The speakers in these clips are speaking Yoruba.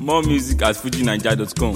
More music at fujinaija.com.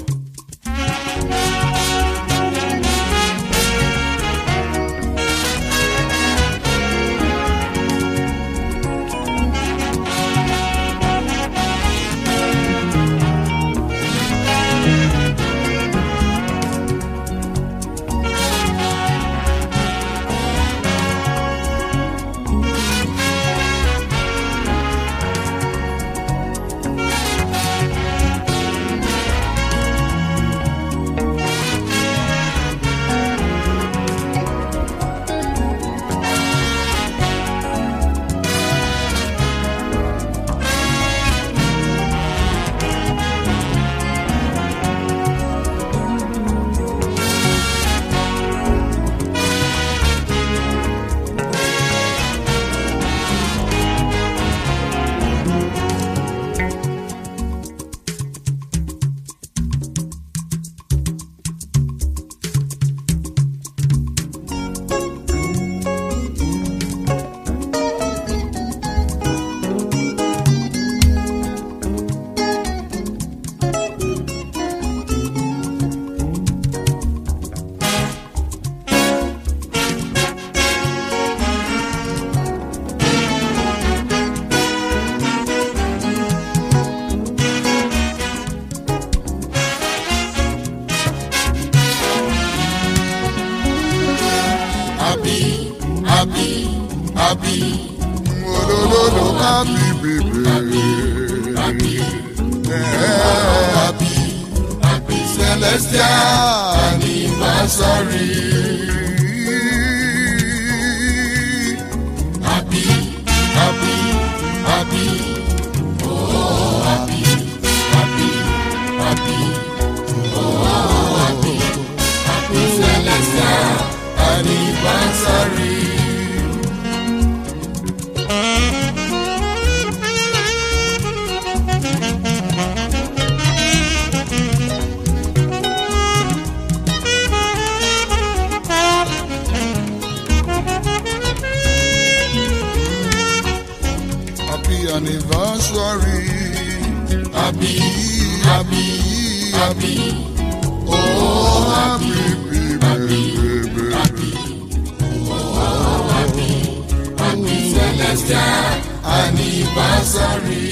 happy, happy, happy. Olololo happy baby. Happy, happy, happy celestial anniversary. Happy, happy, happy. Oh, happy, happy, happy. Oh, happy, happy celestial anniversary. Happy anniversary. Happy, happy, happy. Oh, happy, baby, baby. Happy, oh, happy, happy celestial anniversary.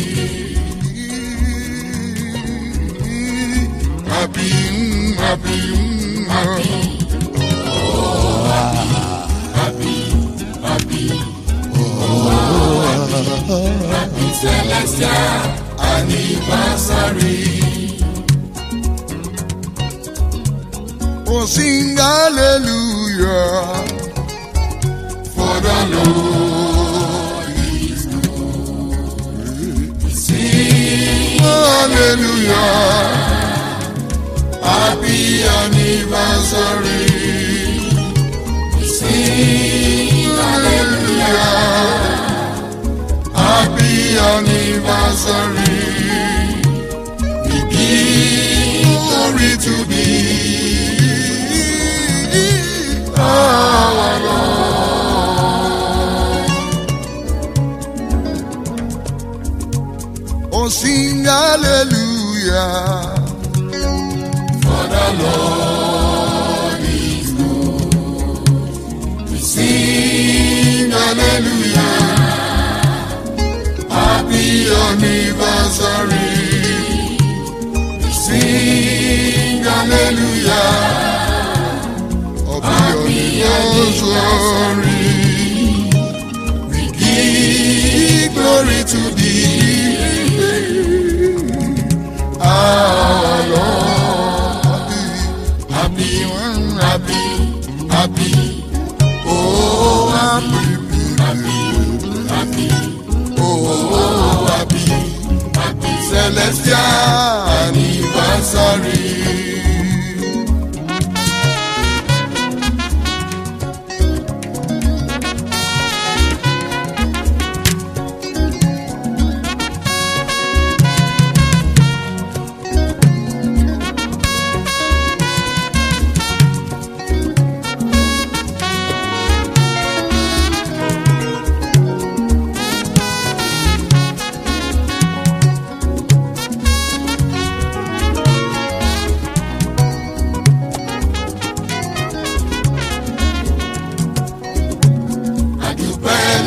Happy, mm, happy, mm, happy. Oh, happy, happy, happy. Happy celestial anniversary. Oh, sing hallelujah for the Lord is good. Sing hallelujah, happy anniversary. Sing hallelujah. Happy anniversary. We give glory to thee, our Lord. Oh, sing hallelujah. For the Lord is good. We sing hallelujah. Happy anniversary. Sing hallelujah. Happy anniversary. We give glory to thee, our Lord. Happy, happy, happy. Oh, happy, happy, happy. Oh, happy, happy celestial anniversary.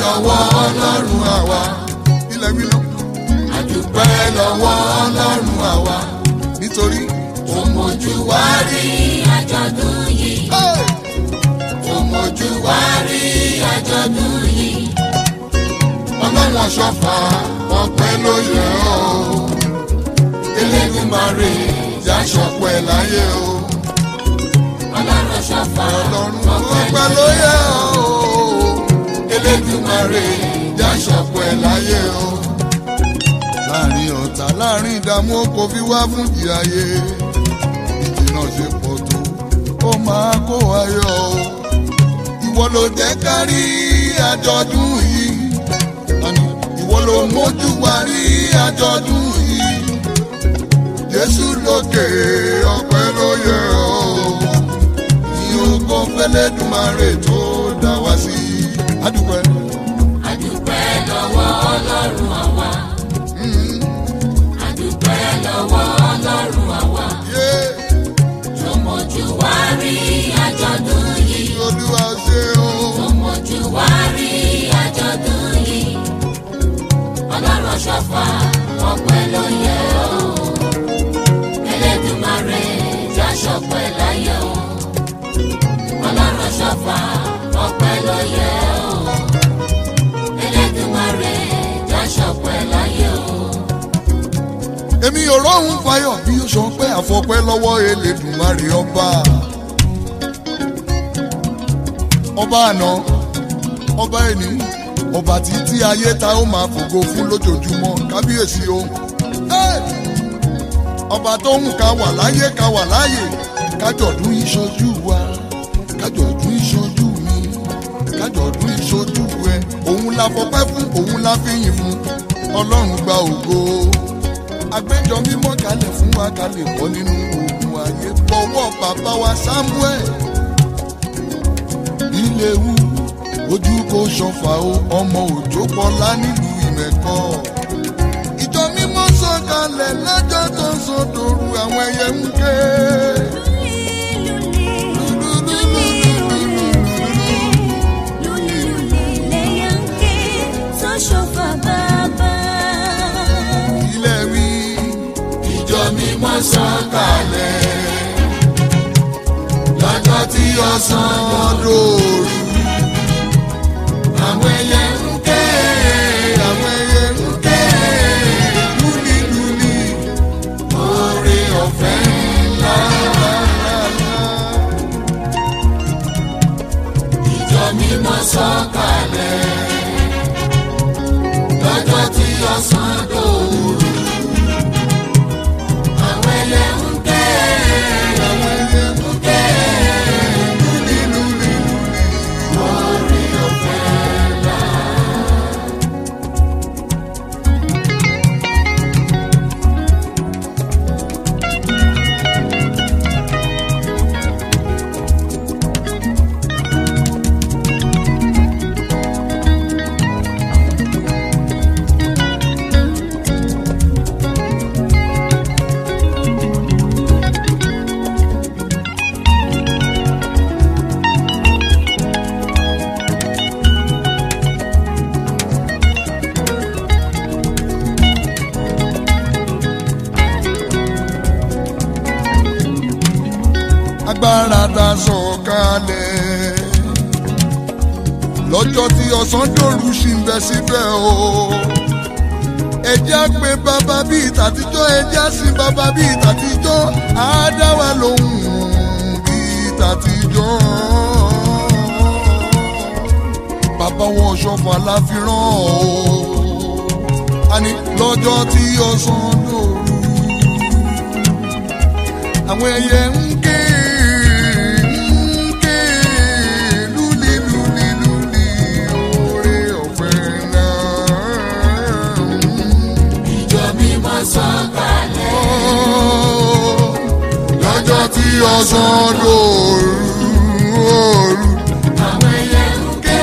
lọ́wọ́ ọlọ́run àwa ilẹ̀ mi náà àdúpẹ́ lọ́wọ́ ọlọ́run àwa nítorí ó mójú wá rí àjọ̀dún yìí Hey! ó mójú wá rí àjọ̀dún yìí ọlọ́run ọ̀ṣọ́fà ọpẹ́ ló yẹ ọ́ elédùnmarè jáṣọpẹ́ láyé o ọlọ́run ṣọ̀fà ọlọ́run ọpẹ́ ló yẹ ọ́ elédùnmarè jáṣọpẹ́ láyé o. láàrin ọ̀tá láàrin ìdààmú kò fi wá fún ìyáyé ìjì náà ṣe pọ̀ tó ó máa kó ayọ̀ o ìwọ ló jẹ́ ká rí àjọ̀dún yìí àní ìwọ ló mójú wa rí àjọ̀dún yìí jésù lókè ọpẹ́ ló yẹ ọ́ ní ogo fẹlẹ́dùmarè tó dá wá sí adúpẹ́. àdúpẹ́ lọ́wọ́ ọlọ́run àwa àdúpẹ́ lọ́wọ́ ọlọ́run àwa Yeah. tó mójú wá rí àjọ̀dún yìí olúwa ṣe o. tó mójú wá rí àjọ̀dún yìí ọlọ́run ṣọ̀fà ọpẹ́ ló yẹ ọ́ Elédùmarè jáṣọpẹ́ láyé o ọlọ́run ṣọ̀fà ọpẹ́ ló yẹ ọ́ Elédùmarè jáṣọpẹ́ láyé o. èmi ò rọrùn fayọ bí ó sọ pé àfọpẹ́ lọ́wọ́ elédùnmarè ọba ọba àná ọba ẹni ọba títí ayé ta ó máa fògo fún lójoojúmọ́ kábíyèsí o Hey! ọba tó ń ka wà láyé ka wà láyè kájọ̀dún ìṣojú wa kájọ̀dún ìṣojú mi kájọ̀dún ìṣojú ẹ òun la fọpẹ́ fún òun la fi yìn fún ọlọ́run gba ògo agbẹjọ mímọ́ kalẹ̀ fún wa kalẹ̀ bọ́ nínú ogun ayé bọ̀wọ́ bàbá wa samuel ilé wu ojú kò ṣọfà o ọmọ òjò pọlá nílùú ìmẹ̀kọ ìjọ mímọ́ sọ̀kalẹ̀ lọ́jọ́ tó ń sọdọ̀rù àwọn ẹyẹ ń ké. ilé wí ìjọ mímọ́ sọ̀kalẹ̀ lọ́jọ́ tí ọ̀sán dòru àwọn ẹyẹ ń ké àwọn ẹyẹ ń ké lúlílúlí oore ọ̀fẹ́ ńlá. ìjọ mímọ́ sọ̀kalẹ̀ lọ́jọ́ tí ọ̀sán dòru àwọn ẹyẹ ń ké àwọn ẹyẹ ń ké lúlílúlí orí ọ̀fẹ́ ńlá. agbára dá sọ̀kalẹ̀ lọ́jọ́ tí ọ̀sán dòru ṣì ń bẹ síbẹ̀ o ẹjẹ́ pé bàbá bíi tàtijọ́ ẹjẹ́ sí bàbá bíi tàtijọ́ á dá wa lóhùn bíi tàtijọ́ bàbá wọn ṣọ̀fọ̀ aláfiràn o àní lọ́jọ́ tí ọ̀sán dòru àwọn ẹyẹ ń ké ń ké lúlí lúlí lúlí oore ọ̀fẹ́ náà. ìjọ mímọ́ sọ̀kalẹ̀ lọ́jọ́ tí ọ̀sán lóru òru. àwọn ẹyẹ ń ké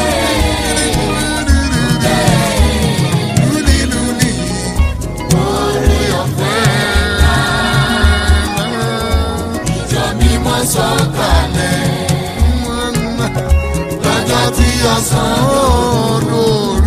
lúlí lúlí orí ọ̀fẹ́ ńlá. ìjọ mímọ́ sọ̀kalẹ̀ lọ́jọ́ tí ọ̀sán lóru.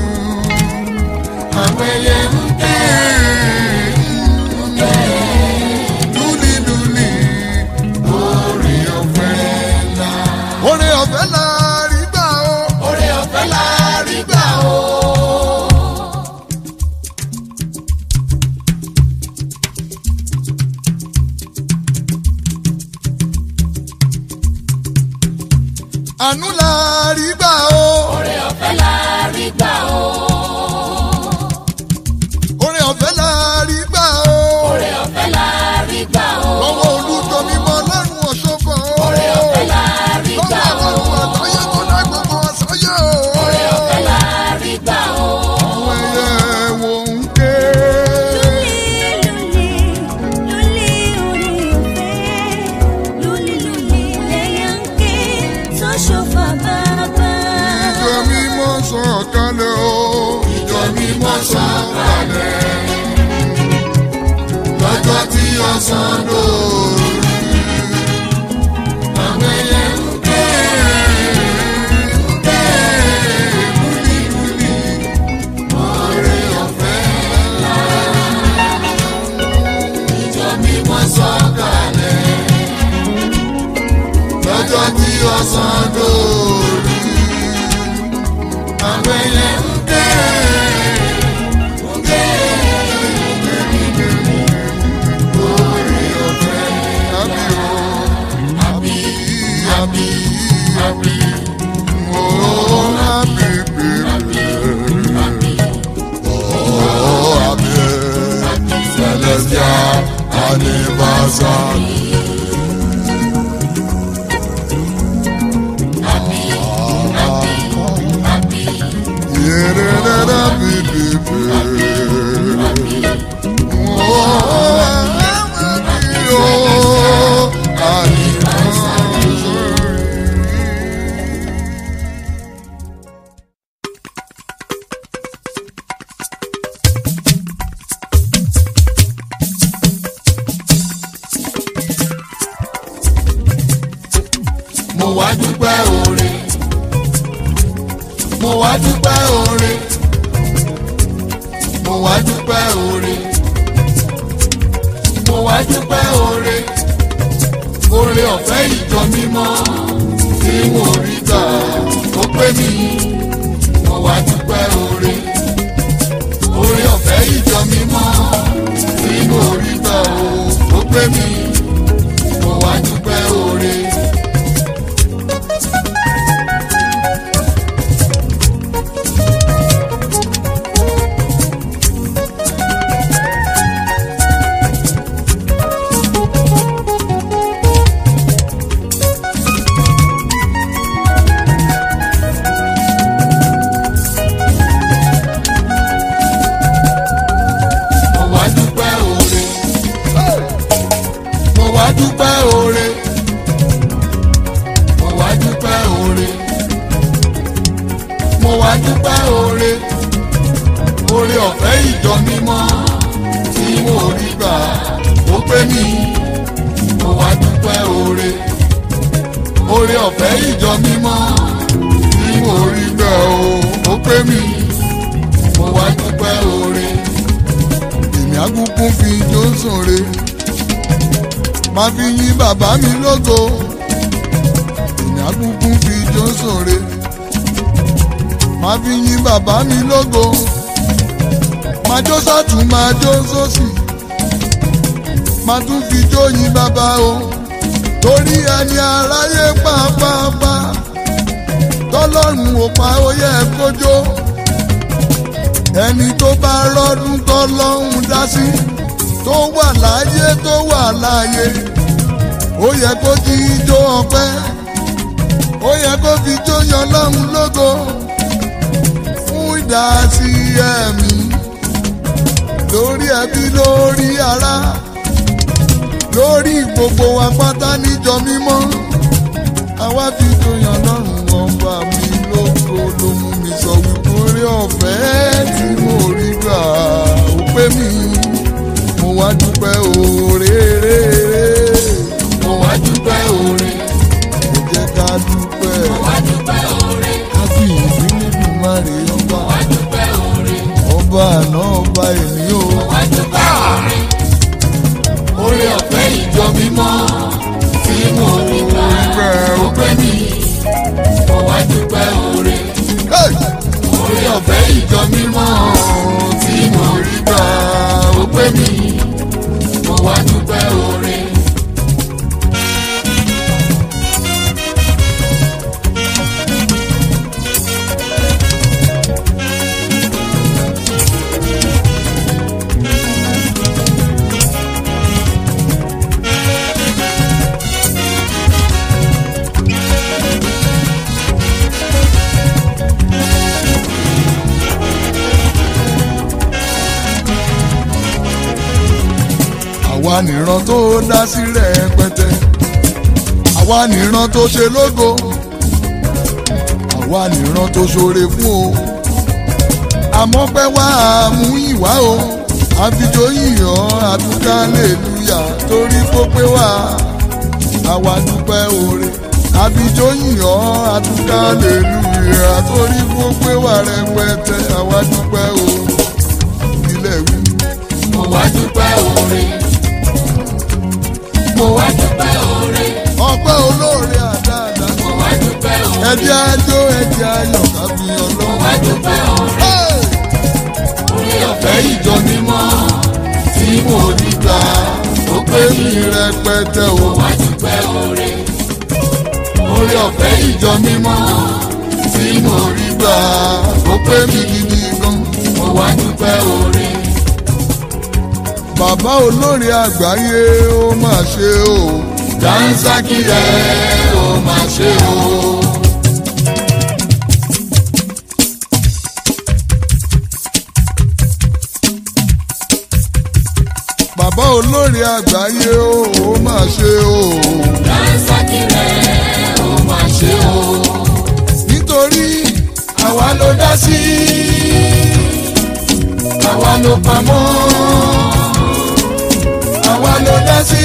gbà o. orin ọ̀fẹ́ la rí gbà o. Oore ọ̀fẹ́ la rí gbà o. lọ́wọ́ olùtọ́ mímọ́ lọ́rùn ọ̀ṣọ́fọ̀ o. Oore ọ̀fẹ́ la rí gbà lọ́wọ́ o. ọlọ́run àtọ́yẹ tó dá gbogbo ọ̀sáyé o. Oore ọ̀fẹ́ la rí gbà o. àwọn ẹyẹ wo ń ké. ìjọ mímọ́ sọ̀kalẹ̀ o. ìjọ mímọ́ sọ̀kalẹ̀. lọ́jọ́ tí ọ̀sán lórí. àwọn ẹyẹ ń ké. ń ké. lúlílúlí. oore ọ̀fẹ́ ńlá. ìjọ mímọ́ sọ̀kalẹ̀. lọ́jọ́ tí ọ̀sán lórí. àwọn ẹyẹ ń ké. ń ké. oore ọ̀fẹ́ àbí o. àbí àbí àbí. Oh, happy baby. Oh, happy celestial anniversary. Mo wá dúpẹ́ oore mo wá dúpẹ́ oore mo wá dúpẹ́ oore mo wá dúpẹ́ oore oore ọ̀fẹ́ ìjọ mímọ́ tí mo rí gbà ó pé mi mo wá dúpẹ́ oore oore ọ̀fẹ́ ìjọ mímọ́ tí mo rí gbà ó pé mi mo wá dúpẹ́ oore. mo wá dúpẹ́ oore. mo wá dúpẹ́ oore. mo wá dúpẹ́ oore. mo wá dúpẹ́ oore. oore ọ̀fẹ́ ìjọ mímọ́ tí mo rí gbà ó pé mi. mo wá dúpẹ́ oore. oore ọ̀fẹ́ ìjọ mímọ́ tí mo rí gbà ó pé mi. mo wá dúpẹ́ oore èmi àgùnkù fi jó sòre máa fi yín bàbá mi lógo èmi àgùnkù fi jó sòre máa fi yín bàbá mi lógo máa jó sọ́tún máa jó sósì máa tún fi jó yín bàbá o torí ẹni aráyé pàápàá tọ́lọ́run ò pa ó yẹ kó jó ẹni tó bá rọ́dún tọ́lọ́hún dá sí tó wà láyé tó wà láyé ó yẹ kó jí ijó ọpẹ́ ó yẹ kó fi jó yan lọ́hún lógo fún ìdásí ẹ̀mí lórí ẹbí lórí ará lórí gbogbo wa pátá níjọ mímọ́ àwa fi jó yan lọ́hún ọba mi lógo ló mú mi sọ wípé orí ọ̀fẹ́ tí mo rí gbà ó pé mi mo wá dúpẹ́ oore mo wá dúpẹ́ oore ẹ jẹ́ ká dúpẹ́ Wá dúpẹ́ oore. kábíyèsí nínú márè ọba Wá dúpẹ́ oore. ọba àná ọba èmi o Wá dúpẹ́ oore. oore ọ̀fẹ́ ìjọ mímọ́ tí mo rí gbà ó pé mi Mo wá dúpẹ́ oore. oore ọ̀fẹ́ ìjọ mímọ́ tí mo rí gbà ó pé mi Mo wá dúpẹ́ oore. Mo àwa nìran tó dá sí rẹpẹtẹ àwa nìran tó ṣe lógo àwa nìran tó ṣoore fún o àmọ́ pẹ́ wá mú ìwá o àfijọ́ yìnyín àdúgbò aleluya torí kó pé wá àwa dúpẹ́ oore àfijọ́ yìnyín àdúgbò aleluya torí kó pé wá rẹpẹtẹ àwa dúpẹ́ o ilé wí. mo wá dúpẹ́ oore. mo wá dúpẹ́ oore. ọpẹ́ olóore àdáadáa mo wá dúpẹ́ oore. ẹjẹ́ ajó ẹjẹ́ ayọ̀ kábí mo ọlọ́run. wá dúpẹ́ oore. Hey! orí ọ̀fẹ́ ìjọ mímọ́ tí mo rí gbà ó pé pé mi mi rẹpẹtẹ o. mo wá dúpẹ́ oore. orí ọ̀fẹ́ ìjọ mímọ́ tí mo rí gbà ó pé mi gidi gan. mo wá dúpẹ́ oore. bàbá olóore àgbáyé ó mà ṣe o. dáńsákì ẹ̀ ó máa ṣe o. bàbá olóore àgbáyé ó ó mà ṣe o. dáńsákì ẹ̀ ó máa ṣe o. nítorí àwa ló dá sí àwa ló pamọ́ àwa ló dá sí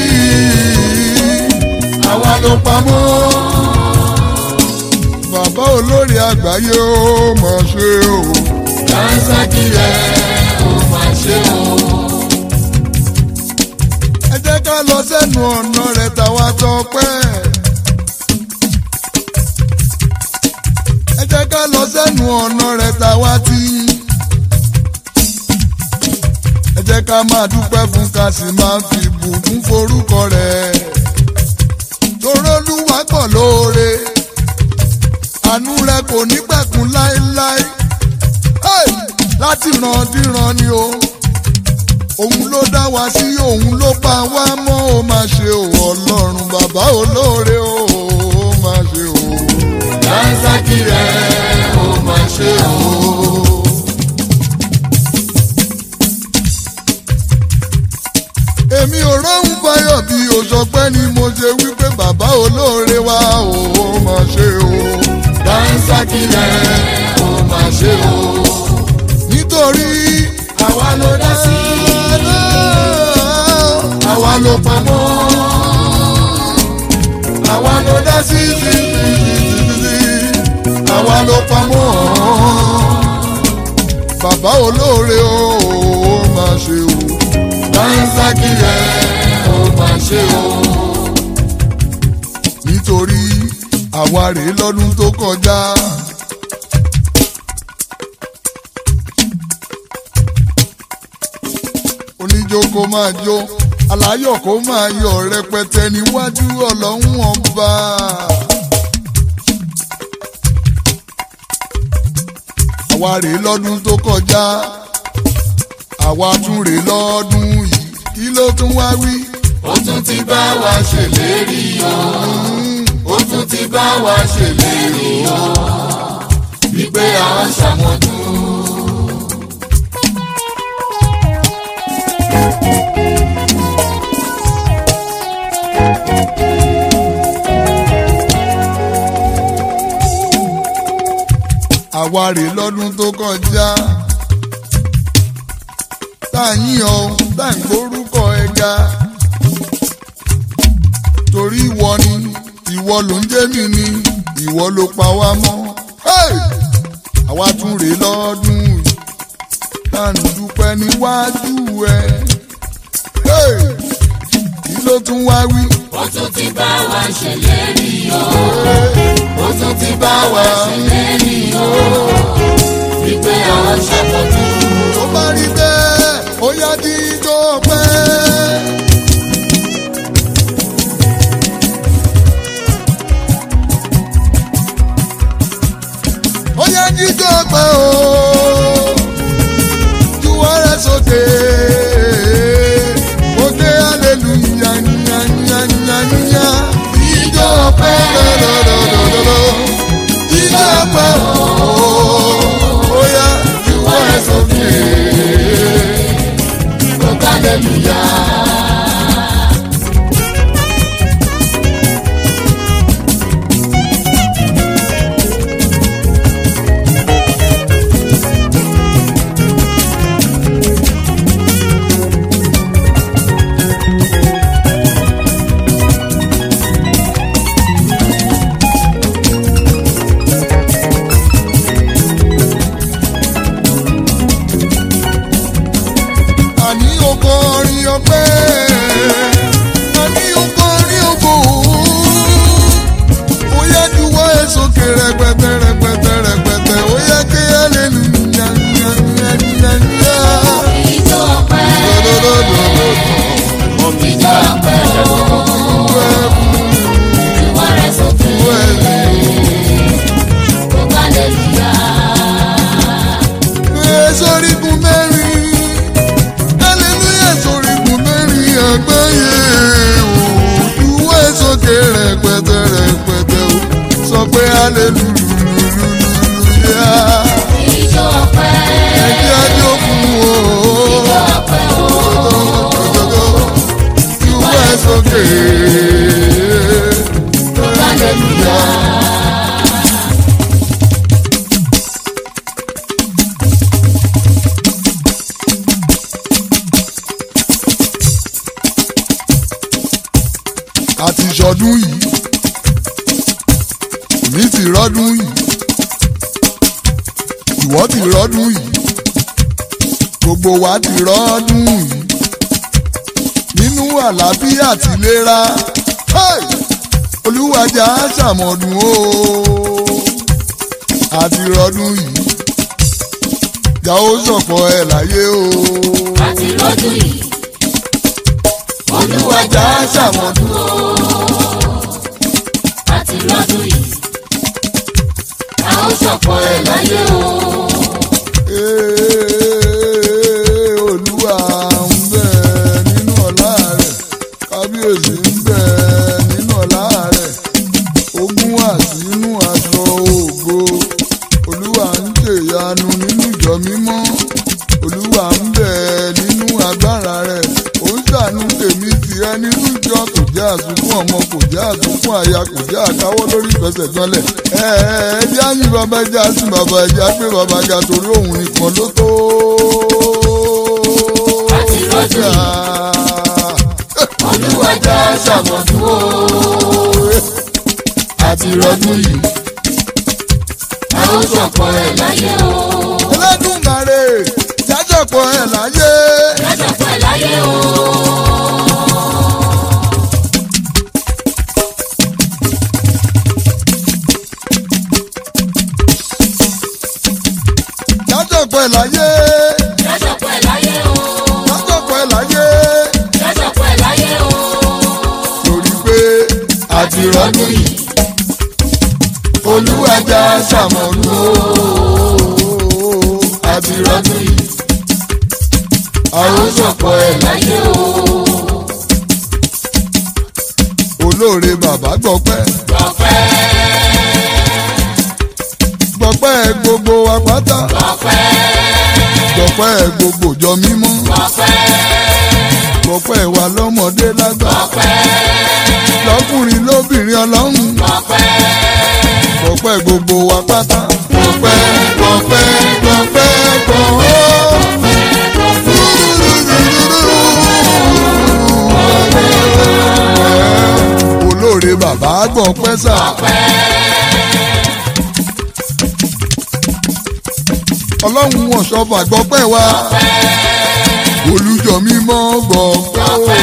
àwa ló pamọ́ bàbá olóore àgbáyé ó mà ṣe o. dáńsákì ẹ̀ ó máa ṣe o. ẹ jẹ́ ká lọ sẹ́nu ọ̀nà rẹ̀ tàwa tọpẹ́. ẹ jẹ́ ká lọ sẹ́nu ọ̀nà rẹ̀ tàwa tí. ẹ jẹ́ ká máa dúpẹ́ fún ká sì máa fi bùkún forúkọ rẹ̀. torólúwa pọ̀ lóore àánú rẹ̀ kò ní pẹ̀kun láéláé. Hey! láti ràn díran ni o òun ló dá wa sí òun ló pa wá mọ́ ó máa ṣe o ọlọ́run bàbá olóore o ó máa ṣe o. dáńsákì ẹ̀ ó máa ṣe o. èmi ò róhùn fáyọ̀ bí òṣọpẹ́ ni mo ṣe wípé bàbá olóore wa o ó máa ṣe o. dáńsákì ẹ̀ ó máa ṣe o. nítorí àwa ló dá sí àwa ló pamọ́ àwa ló dá sí sí àwa ló pamọ́ bàbá olóore o ó máa ṣe o. dáńsákì ẹ̀ ó máa ṣe o. nítorí àwa rèé lọ́dún tó kọjá. oníjó kó máa jó aláyọ̀ kó máa yọ̀ rẹpẹtẹ níwájú ọlọ́run ọba. àwa rèé lọ́dún tó kọjá àwa tún rèé lọ́dún yìí kí ló tún wá wí. ó tún ti bá wa ṣèlérí o ó tún ti bá wa ṣèlérí o wípé à ń ṣàmọ́dún. àwa rèé lọ́dún tó kọjá tá à ń yìn ọ́ tá à ń gbórúkọ ẹ ga torí ìwọ ni ìwọ ló ń jẹ́ mi ni ìwọ ló pa wá mọ́ Hey! àwa tún rèé lọ́dún yìí tá à ń dúpẹ́ níwájú ẹ Hey! kí ló tún wá wí. ó tún ti bá wa ṣèlérí o ó tún ti bá wa ṣèlérí o wípé à ń ṣàmọ́dún. tó bá rí bẹ́ẹ̀ ó yá dídó pẹ́. ó yá dídó pẹ́ o juwọ́ rẹ̀ sókè ó dé aleluya nyanyanyanya dídó pẹ́ lọ́dọ̀dọ̀dọ̀dọ̀ dídó pẹ́ o ó yá juwọ́ rẹ̀ sókè. Hallelujah. ọpẹ́ àní ọkọrin ògo ó yẹ juwọ́ ẹ̀ sókè rẹpẹtẹ rẹpẹtẹ rẹpẹtẹ ó yẹ kí hallelujah nyanyanyanya. Ìjọ ọpẹ́, Mọ́mí ìjọ ọpẹ́ o, ìwọ rẹ̀ sókè, gbogbo hallelujah. sórígun mẹ́rin hallelujah sórígun mẹ́rin àgbáyé òdúwọ́ sókè rẹpẹtẹ rẹpẹtẹ o sọ pé hallelujah Ìjọ ọpẹ́, ẹjẹ́ ajó fún o ìjọ ọpẹ́ o, òdúwọ́ sókè gbogbo hallelujah. àti ìṣọdún yìí èmi ti rọ́dún yìí ìwọ ti rọ́dún yìí gbogbo wa ti rọ́dún yìí nínú àlàáfíà àti ìlera hey! olúwàjà ṣàmọ̀dún o àti rọ́dún yìí ìyá ó ṣọ̀pọ̀ ẹ̀ láyé o Àti lọ́dún yìí, olúwàjà ṣàmọ̀dún o. àti lọ́dún yìí, a ó ṣọ̀pọ̀ ẹ̀ láyé o. Ee, olúwa ń bẹ nínú ọlá rẹ̀ kábíyèsí ń bẹ nínú ọlá rẹ̀ ogún wà sínú aṣọ ògo olúwa ń ṣèyanu nínú ìjọ mímọ́ olúwa ń bẹ nínú agbára rẹ̀ ó ń ṣàánú tèmi tìrẹ nínú ìjọ kò jẹ́ àsùnkún ọmọ kò jẹ́ àsùnkún àyà kò jẹ́ àkáwọ́ lórí ìfẹsẹ̀ gbọ́nlẹ̀ ẹ ẹ ẹ jẹ́ àyìn bàbá ẹ jẹ́ àsìn bàbá ẹ jẹ́ àgbẹ̀ bàbá ga torí òun nìkan ló tó. Àti lọ́dún yìí. Olúwàjà ṣàmọ̀dún o. àti rọdún yìí. A ó ṣọ̀pọ̀ ẹ̀ láyé o. Ẹlẹ́dùnmarè jájọpọ̀ ẹ̀ láyé. A ṣọ̀pọ̀ ẹ̀ láyé o. jájọpọ̀ ẹ̀ láyé. A ṣọ̀pọ̀ ẹ̀ láyé o. jájọpọ̀ ẹ̀ láyé. A ṣọ̀pọ̀ ẹ̀ láyé o. torí pé àti rọdún yìí. olúwàjà ṣàmọ̀lú àti rọdún yìí. àwọn ṣọ̀pọ̀ ẹ̀ láyé. Láyé o. olóore bàbá gbọpẹ́. Gbọ̀pẹ́, gbọpẹ́ gbogbo apáta. gbọ̀pẹ́, gbọpẹ́ gbogbo jọ mímọ́. gbọ̀pẹ́, gbọpẹ́ wa lọ́mọdé lágbà. gbọ̀pẹ́, lọ́kùnrin lóbìnrin ọlọ́run. gbọ̀pẹ́. gbọpẹ́ gbogbo wa pátá. gbọpẹ́ gbọpẹ́ gbọpẹ́ gbọpẹ́. olóore bàbá gbọpẹ́ sà. ọlọ́run wọn ṣọfà gbọpẹ́ wa. olùjọ mímọ́ gbọpẹ́ o.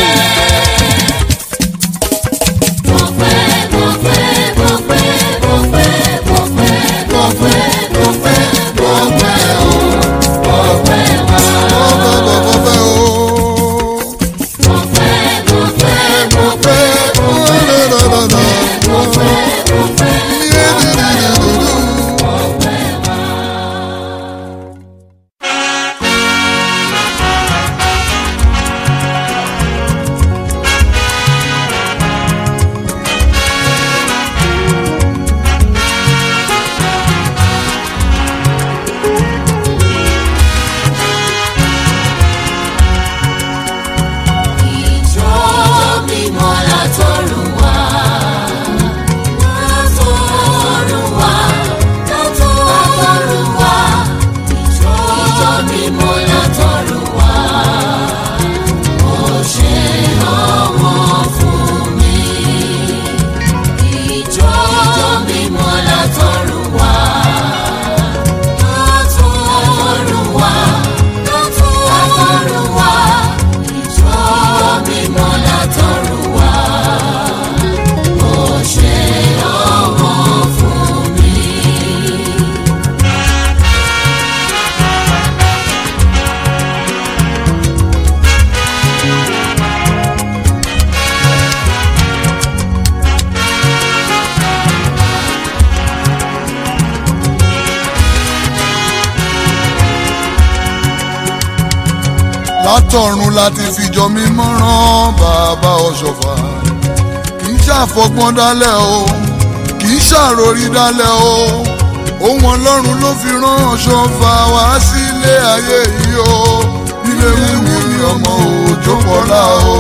látọ̀run láti fìjọ mímọ́ rán bàbá ọ̀ṣọ́fà kì í ṣàfọgbọ́n dálẹ̀ o kì í ṣàròrí dálẹ̀ o ohun ọlọ́run ló fi rán ọ̀ṣọ́fà wá sílé ayé yìí o ilé wíwú ni ọmọ òòjọ́ pọ̀lá o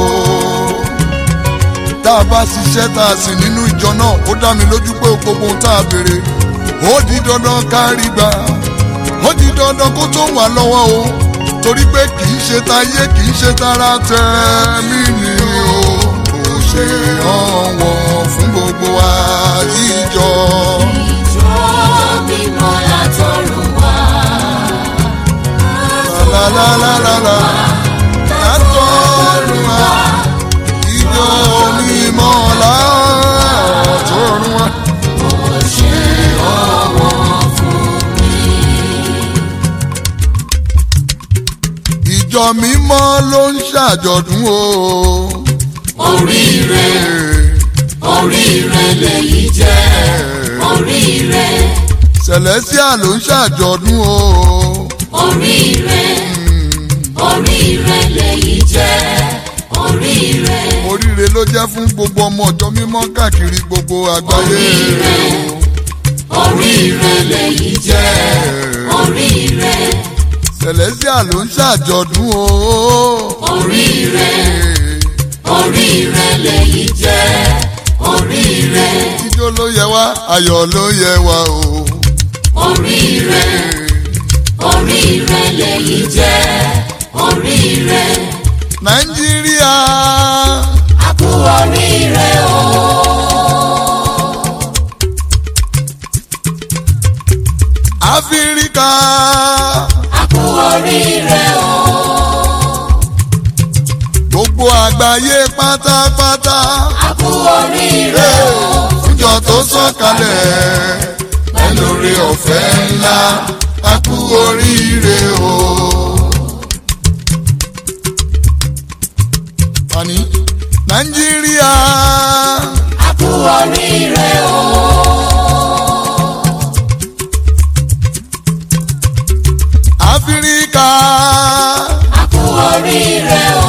tá a bá ṣiṣẹ́ tá a sì nínú ìjọ náà ó dá mi lójú pé gbogbo ohun tá a béèrè ó di dandan kárí gbà ó di dandan kó tó wà lọ́wọ́ o torí pé kì í ṣe tayé kì í ṣe tara tẹ̀mí ni o kò ṣe ọ̀wọ̀ fún gbogbo wa ìjọ. ìjọ mímọ́ látọ̀run wá. lálálálálá látọ̀run wa ìjọ mímọ́ látọ̀run wa. Ó ṣe ọwọ́ fún mi. ìjọ mímọ́ ló ń ṣàjọ̀dún o. Oríire, oríire lèyí jẹ́. Oríire, celestia ló ń ṣàjọ̀dún o. oríire, oríire lèyí jẹ́. Oríire, oríire ló jẹ́ fún gbogbo ọmọ ọjọ́ mímọ́ káàkiri gbogbo àgbáyé Oríire. oríire lèyí jẹ́. Oríire, celestia ló ń ṣàjọ̀dún o. Oríire. oríire lèyí jẹ́. Oríire, ijó ló yẹ wá ayọ̀ ló yẹ wá o. oríire, oríire lèyí jẹ́. Oríire, nàìjíríà a kú oríire o. áfíríkà A kú oríire o. gbogbo àgbáyé pátápátá. A kú oríire o. fúnjọ tó sọ̀kalẹ̀ pẹ̀lú orí ọ̀fẹ́ ńlá a kú oríire o. Àní Nàìjíríà A kú oríire o. Áfíríkà A kú oríire o.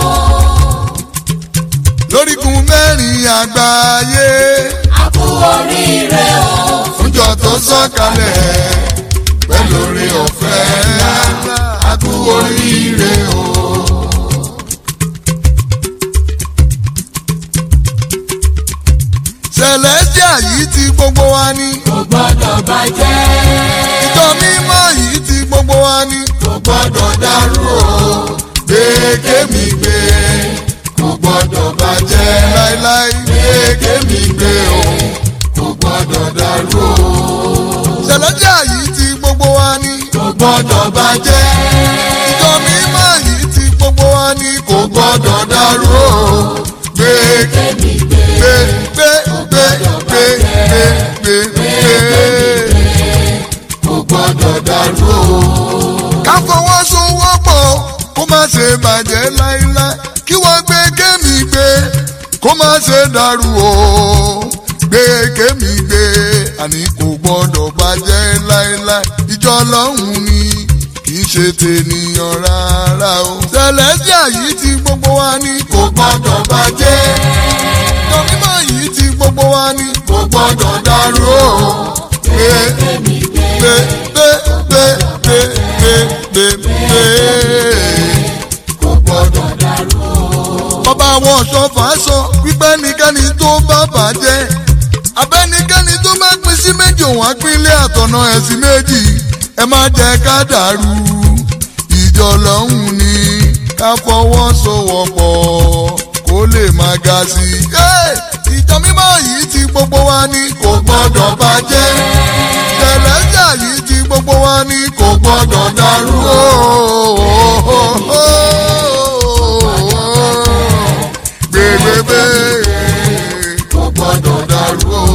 lórígun mẹ́rin àgbáyé A kú oríire o. fúnjọ tó sọ̀kalẹ̀ pẹ̀lú orí ọ̀fẹ́ ńlá a kú oríire o. Celestia yìí ti gbogbo wa ní. Kò gbọ́dọ̀ bàjẹ́. ìjọ mímọ́ yìí ti gbogbo wa ní. Kò gbọ́dọ̀ dàrú o. gbé kémi gbé Kò gbọ́dọ̀ bàjẹ́. láíláí gbé kémi gbé o. Kò gbọ́dọ̀ dàrú o. Celestia yìí ti gbogbo wa ní. Kò gbọ́dọ̀ bàjẹ́. ìjọ mímọ́ yìí ti gbogbo wa ní. kò gbọ́dọ̀ dàrú o. gbé Kémi gbé. gbé gbé gbé gbé gbé gbé gbé. Kò gbọ́dọ̀ dàrú o. ká fọwọ́sowọ́pọ̀ kó má ṣe bàjẹ́ láíláí kí wọ́n gbé kémi gbé kó má ṣe dàrú o gbé kémi gbé àní kò gbọ́dọ̀ bàjẹ́ láíláí ìjọ ọlọ́run ni kì í ṣe tènìyàn rárá o. Celestia yìí ti gbogbo wa ní kò gbọ́dọ̀ bàjẹ́ ìjọ mímọ́ yìí ti gbogbo wa ní kò gbọ́dọ̀ dàrú o gbé Kémi gbé. gbé gbé gbé gbé gbé gbé gbé. Kò gbọ́dọ̀ dàrú o. Bàbá àwọn ọ̀ṣọ́fà sọ wípé ẹnikẹ́ni tó bá bàjẹ́ abẹ́nikẹ́ni tó bá pín sí méjì òun á pín ilé àtọ̀nà ẹ̀sìn méjì ẹ má jẹ́ ká dàrú ìjọ lọ́hùn ni ká fọwọ́sowọ́pọ̀ kó lè má ga sí i. Ẹ́, ìjọ mímọ́ yìí ti gbogbo wa ní kò gbọ́dọ̀ bàjẹ́ Celestia yìí ti gbogbo wa ní kò gbọ́dọ̀ dàrú gbẹgbẹgbẹ Kò gbọ́dọ̀ dàrú o.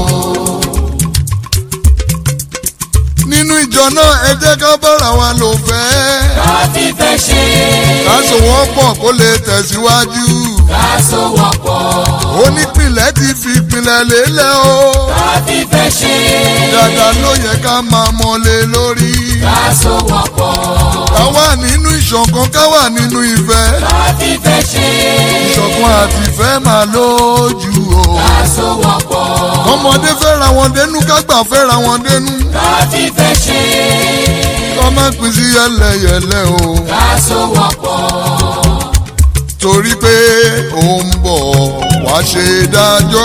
nínú ìjọ náà ẹ jẹ́ ká bára wa lò fẹ́ Ká fífẹ́ ṣe. ká sowọ́pọ̀ kó lè tẹ̀síwájú Ká sowọ́pọ̀. onípìnlẹ̀ ti fi ìpìlẹ̀ lélẹ̀ o Ká fífẹ́ ṣe. dáadáa ló yẹ ká máa mọ́lé lórí Ká sowọ́pọ̀. ká wà nínú ìṣọ̀kan ká wà nínú ìfẹ́ ìfẹ́ máa lójú o. Àsowọ́pọ̀ ọmọdé fẹ́ra wọn dénú kágbà fẹ́ra wọn dénú. láti fẹ́ ṣe. kọ́ má pín sí yẹlẹyẹlẹ o. Àsowọ́pọ̀ torí pé ó ń bọ̀ wá ṣe dájọ́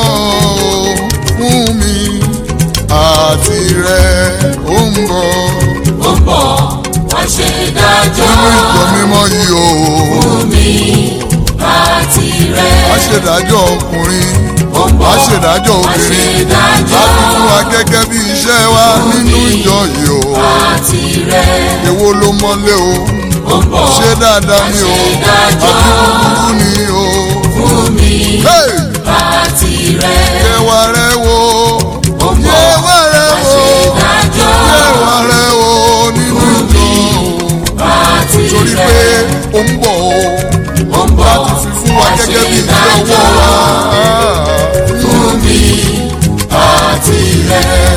fún mi àti rẹ̀ ó ń bọ̀ ó ń bọ̀ wá ṣe dájọ́ nínú ìjọ mímọ́ yìí o. fún mi àti rẹ̀. wá ṣe dájọ́ ọkùnrin Ó ń bọ̀ wá ṣe dájọ́ wá ṣe obìnrin dájọ́ láti fún wa gẹ́gẹ́ bí iṣẹ́ wa nínú ìjọ yìí o. àti rẹ̀. èwo ló mọ́lé o ó ń bọ̀ ṣé dáadáa ni o wá ṣe dájọ́ àbí búburú ni o. fún mi Hey! àti rẹ̀. yẹwà rẹ wo ó ń bọ̀ yẹwà rẹ wá wo ṣe dájọ́ yẹwà rẹ wo nínú ìjọ àti torí pé rẹ̀. ó ń bọ̀ o ó ń bọ̀ láti fi fún wa wá ṣe gẹ́gẹ́ bí iṣẹ́ ọwọ́ dájọ́ wa. fún mi àti rẹ̀.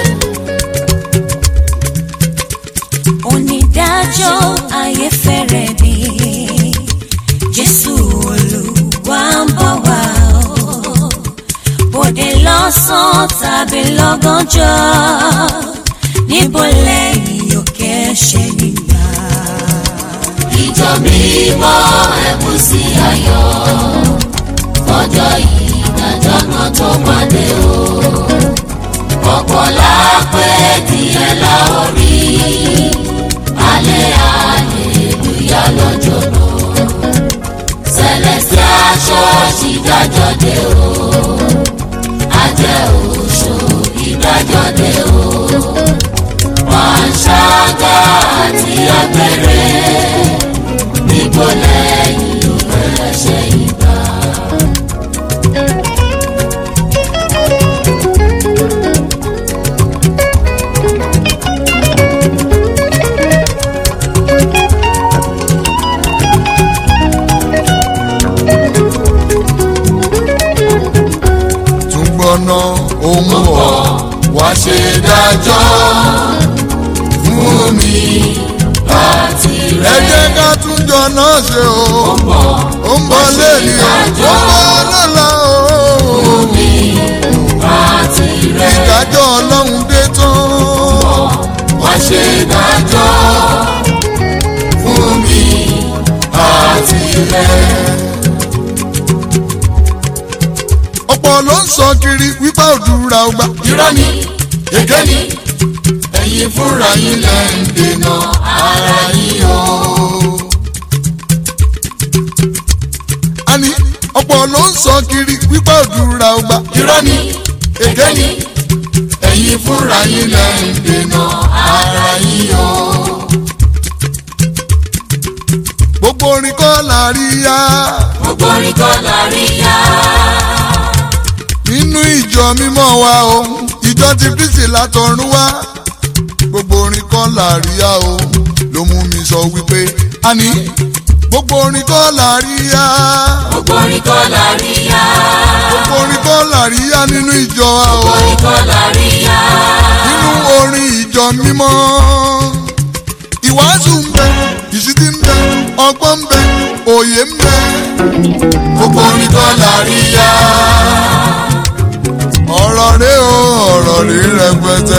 onídàájọ́ ayé fẹ́rẹ̀ dé jésù olúwa ń bọ̀ wá o bòde lọ́sàn-án tàbí lọ́gànjọ́ níbo lẹ́yìn òkè ṣe nígbà. ìjọ mímọ́ ẹ̀kú sí ayọ̀ fọjọ́ ìdájọ́ náà tó máa dé o. ọ̀pọ̀ lápẹ́ díẹ̀ la ó rí alẹ́ àlèlúyà lọ́jọ́ náà. celestial church ìdájọ́ dé o. ajẹ́ oṣù ìdájọ́ dé o. panṣágà àti abẹ́rẹ́ níbo lẹ́yìn ẹ̀ṣẹ̀ ìgbà. tún gbọ́ná ó ń bọ̀ wá ṣe dájọ́ fún mi àti ẹ rẹ̀. jẹ́ ká tún jọ náà ṣe o ó ń bọ̀ lẹ́yìn o ó ń bọ̀ lọ́la o àti rẹ̀. ìdájọ́ ọlọ́run dé tán. wá ṣe dájọ́ fún mi àti rẹ̀. ọ̀pọ̀ ló ń sọ kiri wípé òdúrà ọgbà. irọ́ ni èké ni ẹ̀yin fúnra yín lẹ́ ń dènà ara yín o. àní ọ̀pọ̀ ló ń sọ kiri wípé òdúrà ọgbà. irọ́ ni èké ni ẹ̀yin fúnra yín lẹ́ ń dènà ara yín o. gbogbo orin kọ́ la rí ya gbogbo orin kọ́ la rí yá. nínú ìjọ mímọ́ wa o ìjọ ti kristi látọ̀run wá gbogbo orin kọ́ la rí ya o ló mú mi sọ wípé àní gbogbo orin kọ́ la rí ya gbogbo orin kọ́ la rí yá. gbogbo orin kọ́ la rí ya nínú ìjọ wa o orin kọ́ la rí yá. nínú orin ìjọ mímọ́ ìwàásù ń bẹ ìṣítí ń bẹ ọgbọ́n ń bẹ òye ń bẹ gbogbo orin kọ́ la rí yá. ọ̀rọ̀ rẹ o ọ̀rọ̀ rẹ rẹpẹtẹ.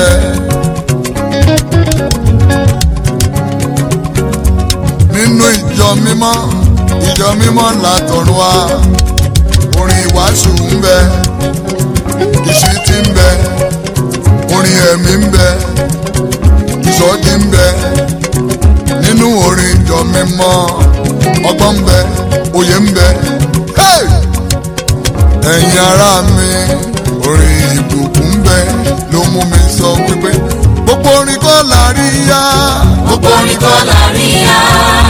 nínú ìjọ mímọ́ ìjọ mímọ́ látọ̀run wá orin ìwàásù ń bẹ ìṣítí ń bẹ orin ẹ̀mí ń bẹ ìsọjí ń bẹ nínú orin ìjọ mímọ́ ọgbọ́n ń bẹ òye ń bẹ. Hey! ẹ̀yin ará mi orin ìbùkún bẹ ló mú mi sọ wípé gbogbo orin kọ́ la rí yá gbogbo orin kọ́ la rí yá.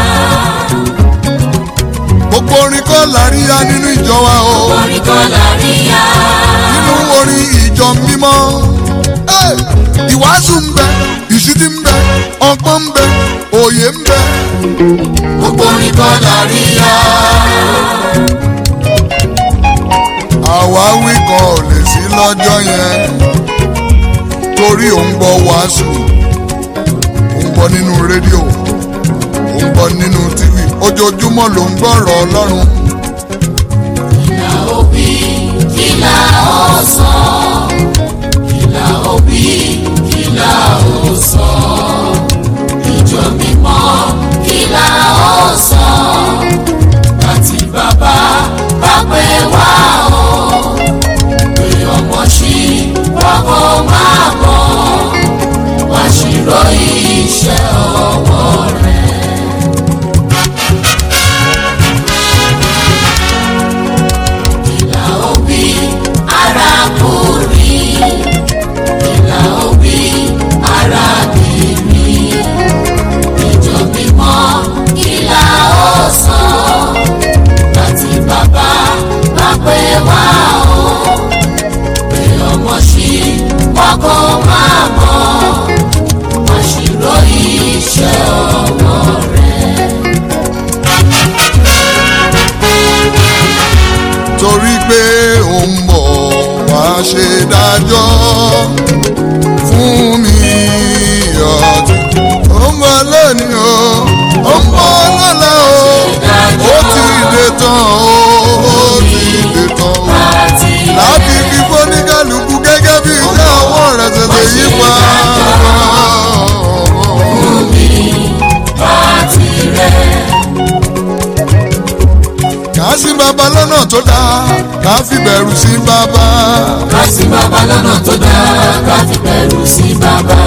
gbogbo orin kọ́ la rí yá nínú ìjọ wa o orin kọ́ la rí yá. nínú orin ìjọ mímọ́ Hey! ìwàásù ń bẹ ìṣítí ń bẹ ọgbọ́n ń bẹ òye ń bẹ gbogbo orin kọ́ la rí yá. àwáwí kan ò lè sí lọ́jọ́ yẹn torí ò ń gbọ́ wàásù ò ń gbọ́ nínú rédíò ò ń gbọ́ nínú tíwì ojoojúmọ́ ló ń gbọ́rọ̀ ọlọ́run kí la ó sọ kí la ó wí kí la ó sọ ìjọ mímọ́ kí la ó sọ àti bàbá bá pè wá o pé ọmọ sí wọ́kọ̀ máa bọ̀ wá ṣírò iṣẹ́ ọwọ́ rẹ̀. ìlà òbí arákùnrin ìlà òbí arábìnrin ìjọ mímọ́ ìlà ọ̀sán láti bàbá bá pè wá o pé ọmọ sí wọn kò máa mọ̀ wọ́n ṣírò iṣẹ́ ọwọ́ rẹ̀. torí pé ó ń bọ̀ wá ṣe dájọ́ fún mi ọ̀tún. ó ń bọ̀ lónìí o ó ń bọ̀ lọ́la o ó ti dé tán o ó ti dé tán o. láti fi fóníkàlùkù gẹ́gẹ́ bí iṣẹ́ ọwọ́ rẹ̀ tètè yí pa. kà á sí bàbá lọ́nà tó dáa kà á fi bẹ̀rù sí bàbá. ká sí bàbá lọ́nà tó dáa ká fi bẹ̀rù sí bàbá.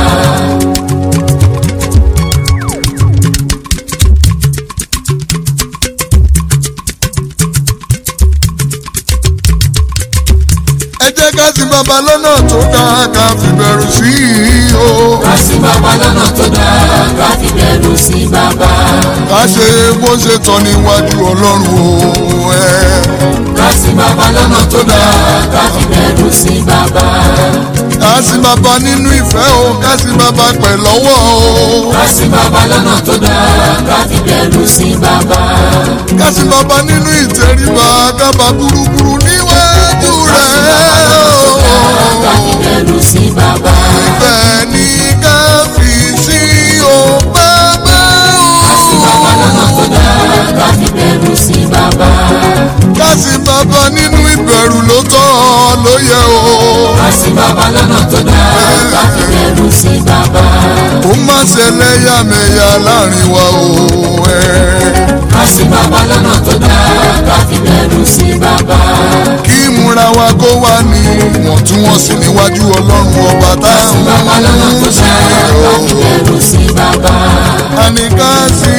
ẹ jẹ́ ká sí bàbá lọ́nà tó dáa ká fi bẹ̀rù sí i o. ká sí bàbá lọ́nà tó dáa ká fi bẹ̀rù sí bàbá. ká ṣe bó ṣe tọ́ níwájú ọlọ́run o. ẹ. ká sí bàbá lọ́nà tó dáa ká fi bẹ̀rù sí bàbá. ká sí bàbá nínú ìfẹ́ o ká sí bàbá pẹ̀ lọ́wọ́ o. ká sí bàbá lọ́nà tó dáa ká fi bẹ̀rù sí bàbá. ká sí bàbá nínú ìtẹríba ká bá burúburú níwájú ká sí bàbá rẹ̀ lọ́nà tó dáa ká fi o. bẹ̀rù sí bàbá. ìfẹ́ ní ká fi sí o bàbá ká sí bàbá lọ́nà o. tó dáa ká fi bẹ̀rù sí bàbá. ká sí bàbá nínú ìbẹ̀rù ló tọ́ ló yẹ o. ká sí bàbá lọ́nà tó dáa ká fi bẹ̀rù sí bàbá. ó má ṣẹlẹ̀ yàmẹ̀yà láàrin wa o. ẹ. ká sí bàbá lọ́nà tó dáa ká fi bẹ̀rù sí bàbá. kí ìmúra wa kó wà ní wọ̀ntúnwọ̀nsì níwájú ọlọ́run ọba tá ká sí bàbá lọ́nà tó dáa ká fi bẹ̀rù sí bàbá. àní ká sí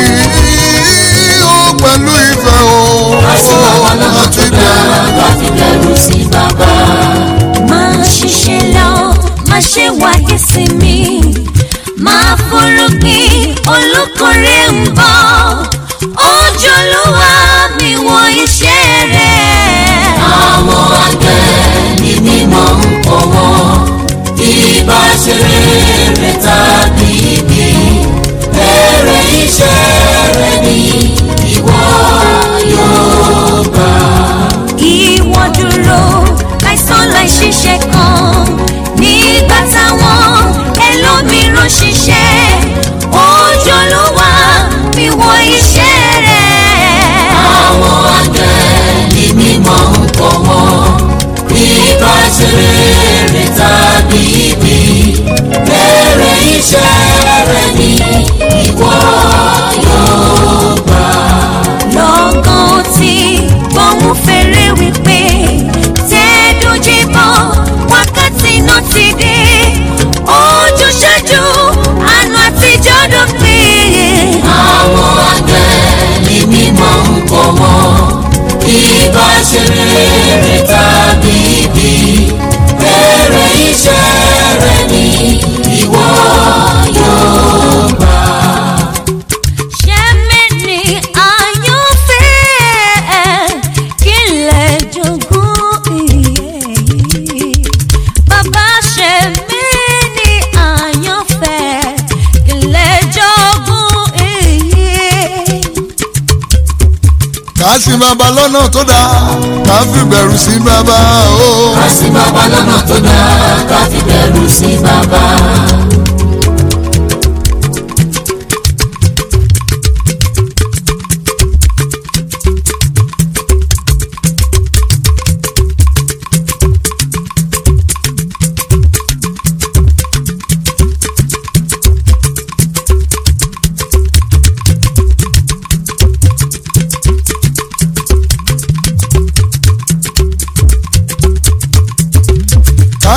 ó pẹ̀lú ìfẹ́ o. ká sí bàbá lọ́nà tó àti dáa ká fi bẹ̀rù sí bàbá. máa ṣiṣẹ́ lọ máa ṣe wáyé sí mi máa forúgbìn olùkórè ń bọ̀ ojúlówó mi wọ iṣẹ́ rẹ̀. àwọn àgbẹ̀ ní mímọ́ ń kọ́ wọn bí bá ṣe rere tàbí ibi èrè iṣẹ́ rẹ̀ ni ìwọ yóò gbà. ìwọ dúró láìsàn láìṣiṣẹ́ kan nígbà táwọn ẹlòmíràn ṣiṣẹ́ ojúlówó mi wọ iṣẹ́ rẹ̀. àwọn àgbẹ̀ ní mímọ́ ń kọ́ wọn bí bá ṣe rere tàbí ibi èrè iṣẹ́ rẹ̀ ni ìwọ yóò gbà. lọ́gán tí gbóhùn fèrè wípé tẹ́ẹ̀dójúbọ̀ wákàtí náà ti dé ojúṣàjú àná àtijọ́ dópin. àwọn àgbẹ̀ ní mímọ́ ń kọ́ wọn bí bá ṣe rere tàbí ibi èrè iṣẹ́ rẹ̀ ni ìwọ yóò gbà. ṣẹ́mẹ́ni àyànfẹ́ kí lè jogún iye bàbá ṣẹ́mẹ́ni àyànfẹ́ kí lè jogún iye. ká sí bàbá lọ́nà tó dáa ká fi bẹ̀rù sí bàbá o. ká sí bàbá lọ́nà tó dáa ká fi bẹ̀rù sí bàbá.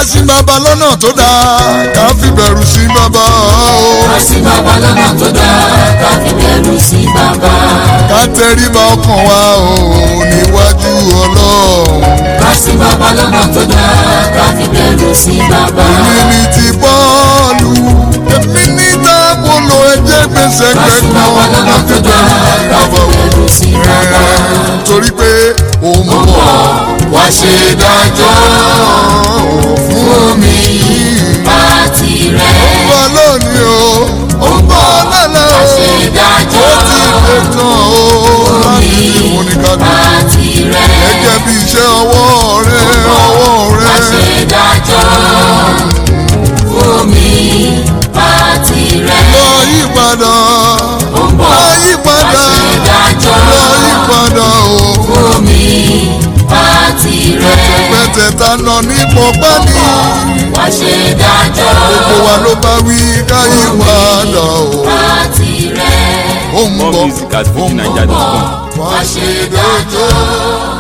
sí bàbá lọ́nà tó dáa ká fi bẹ̀rù sí bàbá o. ká sí bàbá lọ́nà tó dáa ká fi bẹ̀rù sí bàbá. ká tẹríba ọkàn wa o níwájú ọlọ́run. ká sí bàbá lọ́nà tó dáa ká fi bẹ̀rù sí bàbá. èmi ní ti bọ́ọ̀lù èmi ní tábòlò ẹ̀jẹ̀ gbèsè ká sí bàbá kẹ́kọ̀ọ́ lọ́nà tó dáa ká fi bẹ̀rù sí bàbá. torí pé òun bọ̀ wá ṣe dájọ́ fún mi àti rẹ̀. bọ̀ lónìí o ó ń bọ̀ lọ́lọ́ wá o ṣe ó dájọ́ ti dé tán o láti fi mú ní kájú. àti rẹ̀. gẹ́gẹ́ bí iṣẹ́ ọwọ́ rẹ ọwọ́ wá ṣe rẹ dájọ́ fún mi àti rẹ̀. lọ yí padà ó ń bọ̀ lọ yí wá padà ṣe dájọ́ lọ yí padà o. fún mi àti rẹ̀. pẹ̀tẹ̀ ta nà ní pọ̀pẹ́ ní wá ṣe dájọ́ gbogbo wa ló bá wí ká yí padà o. àti rẹ̀. ó ń More bọ̀ music at ó ń bọ̀ fujininja.com. wá wá ṣe ṣe dájọ́. dájọ́